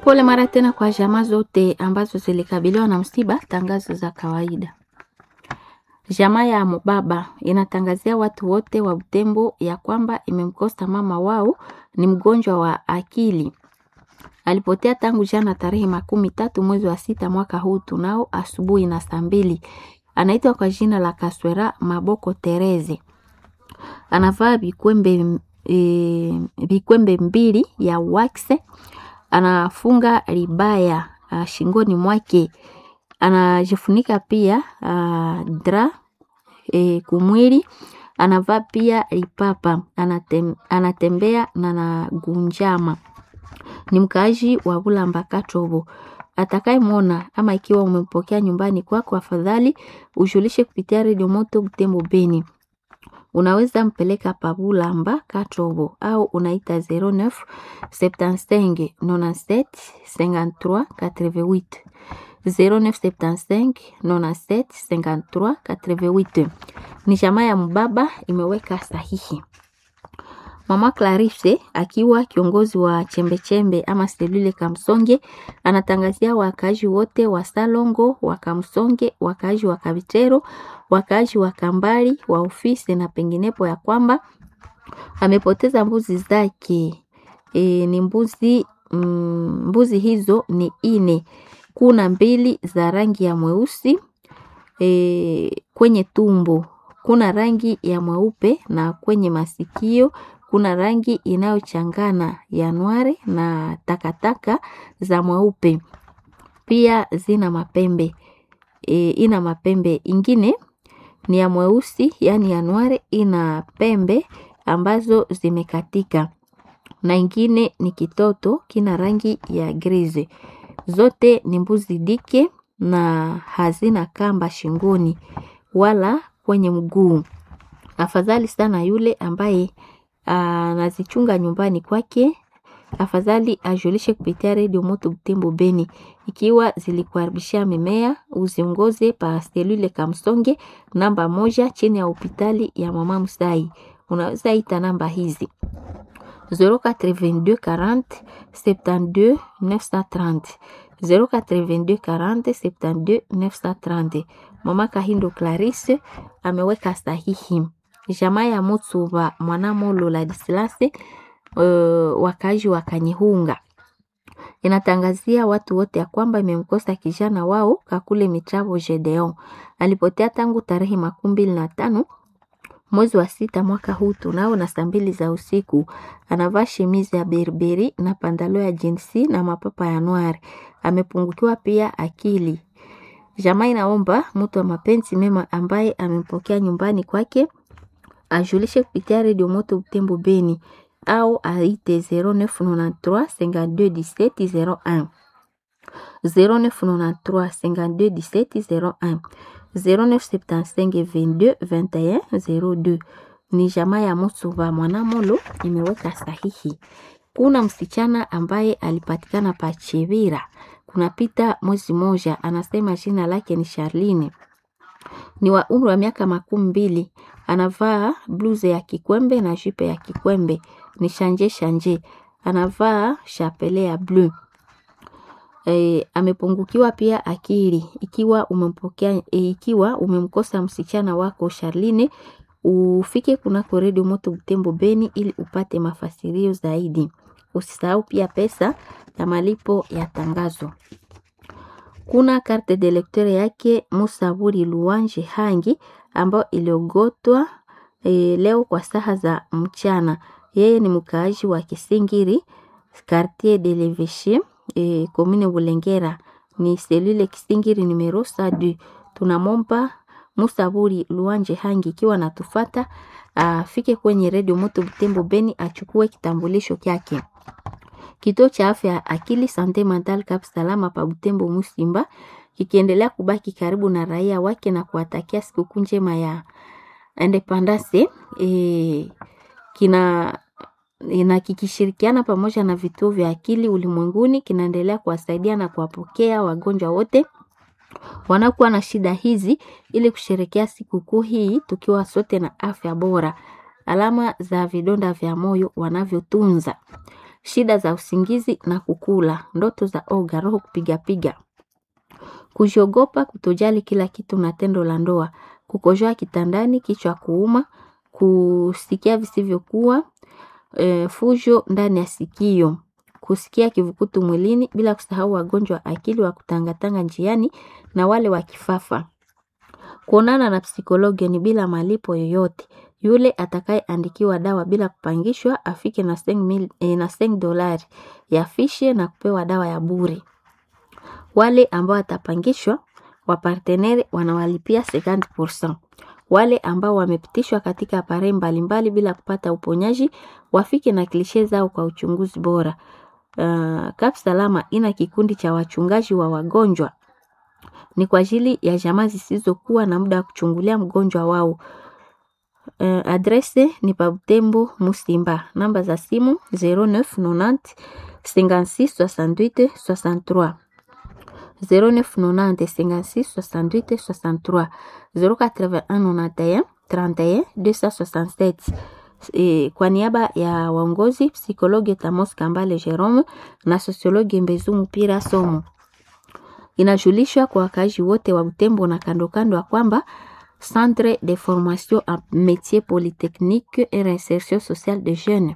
Pole mara tena kwa jamaa zote ambazo zilikabiliwa na msiba. Tangazo za kawaida. Jamaa ya Mubaba inatangazia watu wote wa Butembo ya kwamba imemkosa mama wao, ni mgonjwa wa akili. Alipotea tangu jana tarehe makumi tatu mwezi wa sita mwaka huu tunao asubuhi na saa mbili. Anaitwa kwa jina la Kaswera Maboko Tereze. Anavaa vikwembe e, vikwembe mbili ya wakse. Anafunga ribaya a, shingoni mwake. Anajifunika pia a, dra e, kumwili. Anavaa pia ripapa. Anatem, anatembea na nagunjama ni mkaaji wa Bulamba Katobo. Atakayemwona ama ikiwa umempokea nyumbani kwako, afadhali ujulishe kupitia redio Moto Butembo Beni. Unaweza mpeleka pa Bulamba Katobo au unaita 09 75 97 53 88 0975 97 53 88. Ni jamaa ya Mbaba imeweka sahihi. Mama Clarisse akiwa kiongozi wa chembechembe ama selule Kamsonge anatangazia wakaaji wote wa Salongo, wa Kamsonge, wakaaji wa Kabitero, wakaaji wa Kambali, wa ofisi na penginepo ya kwamba amepoteza mbuzi zake. E, ni mbuzi mm, mbuzi hizo ni ine. Kuna mbili za rangi ya mweusi e, kwenye tumbo kuna rangi ya mweupe na kwenye masikio kuna rangi inayochangana ya nware na takataka za mweupe. Pia zina mapembe e, ina mapembe ingine ni ya mweusi, yani ya nware ina pembe ambazo zimekatika, na ingine ni kitoto kina rangi ya grize. Zote ni mbuzi dike na hazina kamba shingoni wala kwenye mguu. Afadhali sana yule ambaye anazichunga nyumbani kwake, afadhali ajulishe kupitia redio Moto Butembo Beni. Ikiwa zilikuharibishia mimea, uziongoze pa selule Kamsonge namba moja chini ya hospitali ya Mama Musai. Unaweza ita namba hizi 082 40 72 930 082 40 72 930. Mama Kahindo Clarisse ameweka sahihi. Jamaa ya Mutsuba Mwanamolo Ladislase uh, wakazi wa Kanyihunga inatangazia watu wote ya kwamba imemkosa kijana wao Kakule Mitravo Gedeon. Alipotea tangu tarehe makumi mbili na tano mwezi wa sita mwaka huu tunao na saa mbili za usiku. Anavaa shemizi ya berberi na pandalo ya jinsi na mapapa ya noir. Amepungukiwa pia akili. Jamaa inaomba mtu wa mapenzi mema ambaye amempokea nyumbani kwake ajulishe kupitia redio Moto Butembo Beni au aite 0993 52 17 01 0993 52 17 01 0975 22 21 02. Ni jamaa ya Musuva Mwanamolo imeweka sahihi. Kuna msichana ambaye alipatikana pa Chevira kunapita mwezi moja, anasema jina lake ni Charline, ni wa umri wa miaka makumi mbili anavaa bluze ya kikwembe na jupe ya kikwembe, ni shanje shanje, anavaa chapele ya bleu. E, amepungukiwa pia akili. Ikiwa umempokea e, ikiwa umemkosa msichana wako Charline, ufike kunako redio Moto Butembo Beni ili upate mafasirio zaidi. Usisahau pia pesa ya malipo ya tangazo. Kuna karte de lecteur yake Musaburi Luanje Hangi ambayo iliogotwa e, leo kwa saha za mchana. Yeye ni mkaaji wa Kisingiri quartier de l'Eveche e, commune Bulengera ni selule Kisingiri numero sadu. Tunamomba Musaburi Luanje Hangi ikiwa natufata afike kwenye redio Moto Butembo Beni achukue kitambulisho kyake. Kituo cha afya ya akili Sante Mental Cap Salama pa Butembo Musimba kikiendelea kubaki karibu na raia wake na kuwatakia sikukuu njema ya Independence e, kina na kikishirikiana pamoja na vituo vya akili ulimwenguni kinaendelea kuwasaidia na kuwapokea wagonjwa wote wanakuwa na shida hizi ili kusherekea sikukuu hii tukiwa sote na afya bora. Alama za vidonda vya moyo wanavyotunza shida za usingizi na kukula, ndoto za oga, roho kupigapiga, kujiogopa, kutojali kila kitu na tendo la ndoa, kukojoa kitandani, kichwa kuuma, kusikia visivyokuwa, e, fujo ndani ya sikio, kusikia kivukutu mwilini, bila kusahau wagonjwa wa akili wa kutangatanga njiani na wale wa kifafa. Kuonana na psikologi ni bila malipo yoyote. Yule atakayeandikiwa dawa bila kupangishwa afike na seng mil, eh, na seng dolari ya fishe na kupewa dawa ya bure. Wale ambao watapangishwa wapartenere wanawalipia 50%. Wale ambao wamepitishwa katika apare mbalimbali bila kupata uponyaji wafike na klishe zao kwa uchunguzi bora. Uh, Kap Salama ina kikundi cha wachungaji wa wagonjwa ni kwa ajili ya jamaa zisizokuwa na muda wa kuchungulia mgonjwa wao. Uh, adrese ni pa Butembo Musimba. Namba za simu 0990 56 68 63 0990 56 68 63 081 91 31 267. E, kwa niaba ya waongozi psikologi Tamos Kambale Jerome na sosiologi Mbezumu Pira Somo inajulishwa kwa wakaaji wote wa Butembo na kando kando ya kwamba Centre de formation en métier polytechnique et réinsertion sociale de jeunes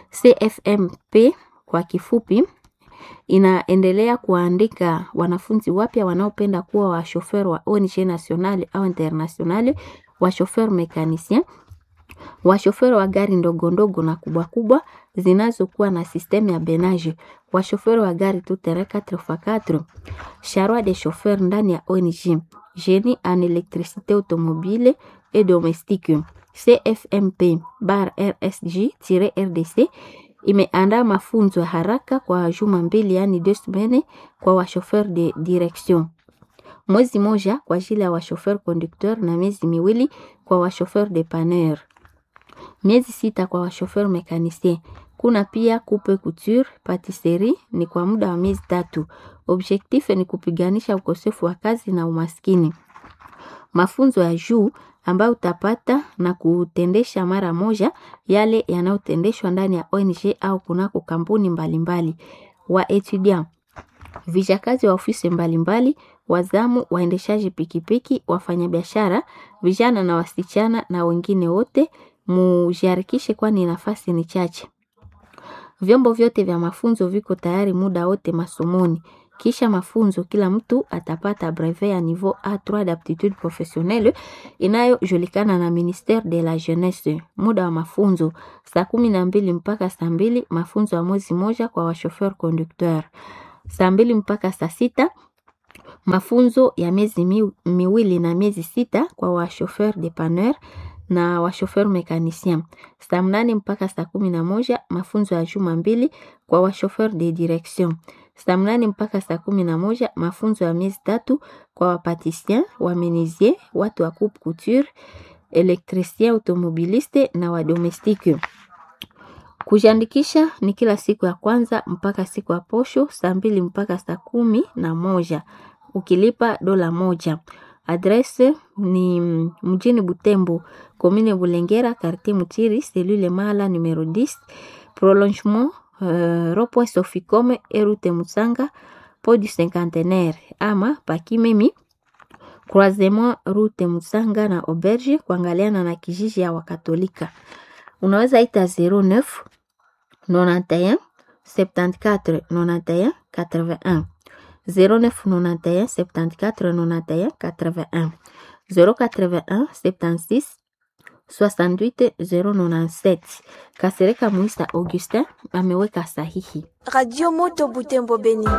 CFMP kwa kifupi inaendelea kuandika wanafunzi wapya wanaopenda kuwa washofer wa ONG nationale au internationale, washofer mekanicien, washofer wa gari ndogo ndogo na kubwa kubwa zinazokuwa na sistemu ya benage, washofer wa gari tout-terrain 4x4, charroi de chauffeur ndani ya ONG, génie en électricité automobile et domestique. CFMP bar RSG-RDC imeandaa mafunzo ya haraka kwa juma mbili, yani deux semaines kwa washofer de direction, mwezi moja kwa ajili ya washofer conducteur na miezi miwili kwa washofer dépanneur, miezi sita kwa washofer mécanicien. Kuna pia coupe couture, patisserie ni kwa muda wa miezi tatu. Objectif ni kupiganisha ukosefu wa kazi na umaskini. Mafunzo ya juu ambayo utapata na kutendesha mara moja yale yanayotendeshwa ndani ya ONG au kunako kampuni mbalimbali. Wa etudiant vijakazi wa ofisi mbalimbali, wazamu, waendeshaji pikipiki, wafanyabiashara, vijana na wasichana na wengine wote mujiharikishe, kwani nafasi ni chache. Vyombo vyote vya mafunzo viko tayari muda wote masomoni. Kisha mafunzo, kila mtu atapata brevet ya niveau A3 d'aptitude professionnelle inayojulikana na ministère de la jeunesse. Muda wa mafunzo saa kumi na mbili mpaka saa mbili mafunzo ya mwezi moja kwa washofer conducteur. Saa mbili mpaka saa sita mafunzo ya miezi mi, miwili na miezi sita kwa washofer dépanneur na washofer mekanicien. Saa mnane mpaka saa kumi na moja mafunzo ya juma mbili kwa washofer de direction. Saa mnane mpaka saa kumi na moja mafunzo ya miezi tatu kwa wapatisien, wamenisier, watu wa coupe couture, elektricien, automobiliste na wadomestike. Kujiandikisha ni kila siku ya kwanza mpaka siku ya posho saa mbili mpaka saa kumi na moja ukilipa dola moja. Adrese ni mjini Butembo, commune Bulengera, quartier Mutiri, cellule Mala numero 10, prolongement uh, Ropwe Soficome Erute Musanga, Pont du Cinquantenaire ama Pakimemi, croisement Rute Musanga na Auberge, kuangaliana na kijiji ya Wakatolika. Unaweza ita 09 91 74 91 81 0991 74 91 81 081 76 68 097. Kasereka Muisa Augustin ameweka sahihi. Radio Moto Butembo Beni.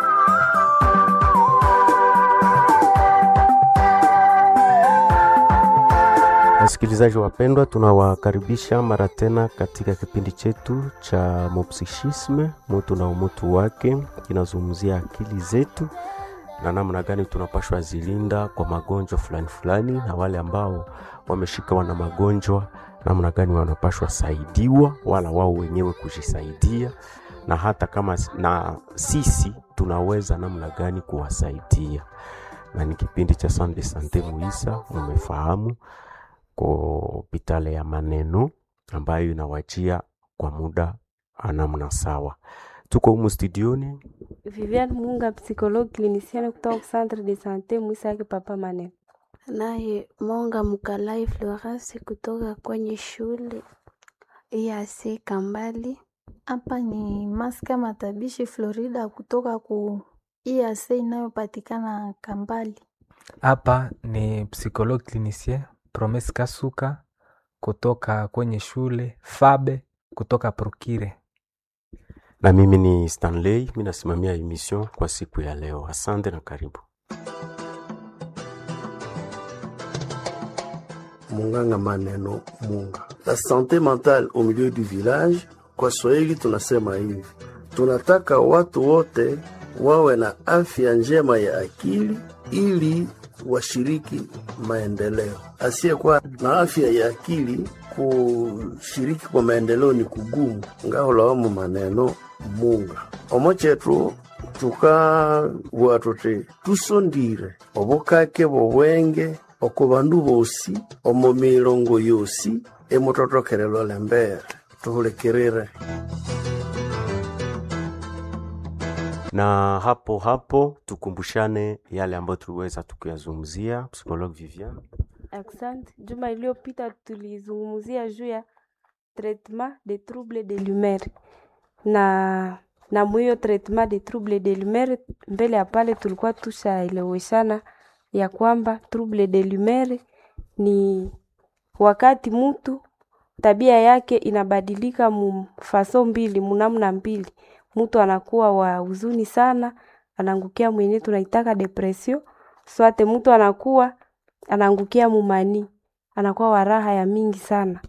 Wasikilizaji wapendwa, tunawakaribisha mara tena katika kipindi chetu cha Mopsichisme, mutu na umutu wake. Kinazungumzia akili zetu na namna gani tunapashwa zilinda kwa magonjwa fulani fulani, na wale ambao wameshikawa na magonjwa, namna gani wanapashwa saidiwa, wala wao wenyewe kujisaidia, na hata kama na sisi tunaweza namna gani kuwasaidia. Na ni kipindi cha Sande Sante Muisa, mumefahamu kwa hopitali ya maneno ambayo inawajia kwa muda namna sawa. Tuko humu studioni Viviane Munga, psychologue clinicienne kutoka centre de sante Mwisaki Papa Manene. Naye Monga Mkalai Florence kutoka kwenye shule EAC Kambali. Hapa ni Maska Matabishi Florida kutoka ku EAC inayopatikana Kambali. Hapa ni psychologue clinicien Promes Kasuka kutoka kwenye shule Fabe kutoka Prokire. na mimi ni Stanley, mi nasimamia emission kwa siku ya leo. Asante na karibu. Munganga maneno Munga. La santé mentale au milieu du village, kwa Swahili tunasema hivi, tunataka watu wote wawe na afya njema ya akili ili washiriki maendeleo. Asiyekuwa na afya ya akili kushiriki kwa maendeleo ni kugumu. ngaholawamu maneno Munga omo chetu tukabugha tuti tusondire obukake bobwenge oko bandu bosi omo milongo yosi emutothokerelwa lembere tuhulikirire Na hapo hapo tukumbushane yale ambayo tuliweza tukuyazungumzia. Psychologue Vivian, Asante. Juma iliyopita tulizungumzia juu ya traitement de trouble de l'humeur na na mwiyo traitement de trouble de l'humeur, mbele ya pale tulikuwa tushaeleweshana ya kwamba trouble de l'humeur ni wakati mtu tabia yake inabadilika mu faso mbili munamna mbili, mtu anakuwa wa huzuni sana, anaangukia mwenye tunaitaka depression, swate mtu anakuwa anaangukia mumani, anakuwa wa raha ya mingi sana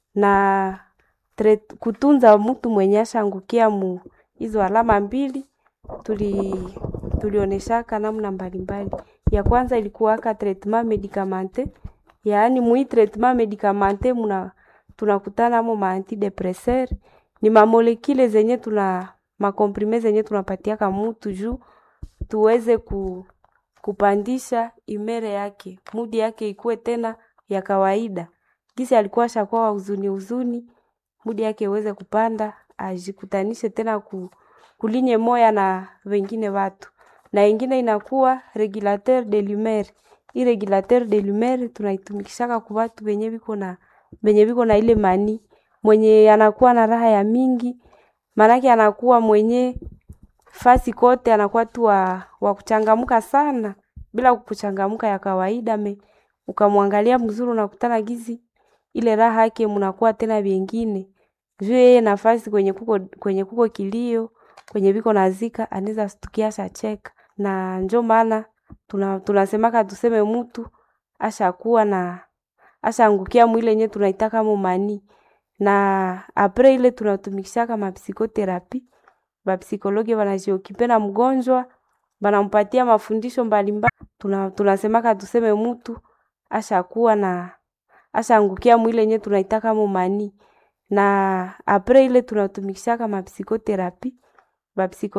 na tre, kutunza mtu mwenye ashaangukia mu hizo alama mbili tuli tulioneshaka namna mbalimbali. Ya kwanza ilikuwaka traitement medicamente, yaani mui traitement medicamente muna tunakutana mo ma antidepresseur ni mamolekile zenye tuna makomprime zenye tunapatiaka mutu juu tuweze ku, kupandisha imere yake mudi yake ikuwe tena ya kawaida. Gisi alikuwa shakuwa wa huzuni huzuni, mudi yake iweze kupanda, ajikutanishe tena ku, kulinye moya na wengine watu, na ingine inakuwa regulateur de l'humeur. Hii regulateur de l'humeur tunaitumikishaka ku watu wenye biko na wenye biko na ile mani mwenye anakuwa na raha ya mingi, maanake anakuwa mwenye fasi kote anakuwa tu wa, wa kuchangamka sana bila kuchangamka ya kawaida me ukamwangalia mzuri unakutana gizi ile raha yake mnakuwa tena vingine juu yeye nafasi kwenye kuko kwenye kuko kilio kwenye biko nazika anaweza stukia shacheka na njo maana tuna, tunasemaka tuseme mtu ashakuwa na ashaangukia mwile yenye tunaitaka mumani na apre ile tunatumikishaka mapsikoterapi bapsikologi wanajiokipe na mgonjwa banampatia mafundisho mbalimbali tuna, tunasemaka tuseme mtu ashakuwa na ashaangukia mwile yenye tunaitaka mumani na apre ile tunatumikishaka mapsikoterapi bapsiko